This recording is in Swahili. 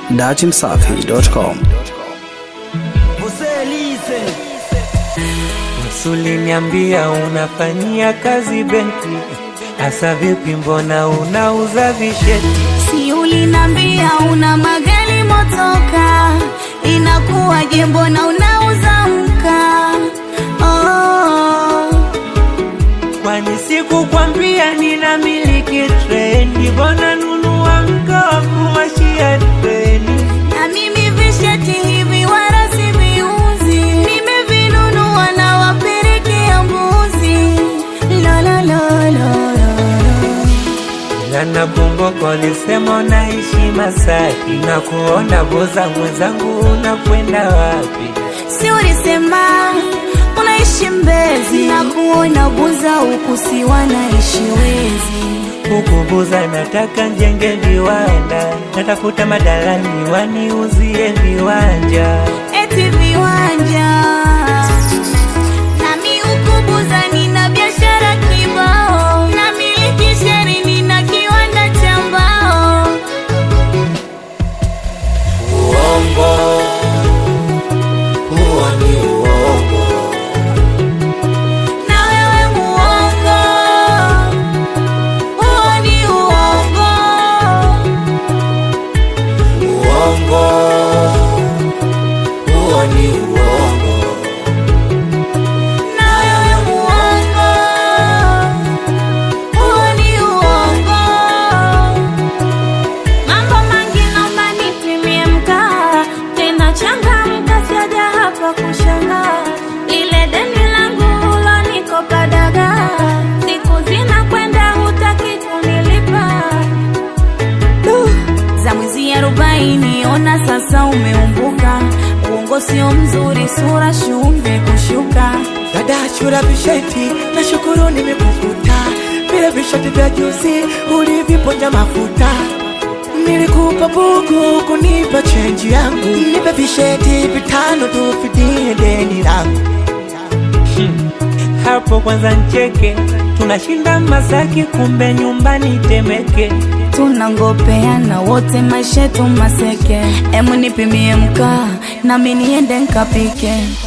datimsafi.com. Uliniambia unafanyia kazi benki, hasa vipi? Mbona unauza visheti? Si ulinambia una magari motoka, inakuwaje? Mbona unauza mkaa? Oh, Kwani sikukwambia nina miliki treni? Mbona nunua mkaa wa kuwashia treni? na mimi visheti hivi wala siviuzi, nimevinunua na wapelekea mbuzi. La la la la la. Na nakumbuka ulisema unaishi Masaki, na kuona boza mwenzangu, unakwenda wapi? Si ulisema unaishi Mbezi na kuona Buza huku si wanaishi Wezi. Huku Buza nataka njenge viwanda, natafuta madalani waniuzie viwanja. eti viwanja nami huku Buza nina biashara kibao, na miliki sheri nina kiwanda cha mbao. Uongo, huo ni uongo. Na wewe muongo, huo ni uongo. Uongo, huo ni uongo. Na wewe muongo, huo ni uongo. Mambo mangi naomba nipimie mkaa, tena changamka, siaja hapa kushangaa. Lile deni langu ulonikopa dagaa, siku zinakwenda hutaki kunilipa. Uh, za mwezi arobaini, ona sasa umeumbuka. Uongo sio mzuri, sura shumbe kushuka. Dada chura visheti, na shukuru nimekukuta. Vile visheti vya juzi uliviponja mafuta. Nilikupa buku kunipa chenji yangu, nipe visheti vitano tufidie deni langu. Hapo kwanza ncheke, tunashinda Masaki, kumbe nyumbani Temeke. tunangopeana wote maisha yetu maseke emu nipimie mkaa nami niende nkapike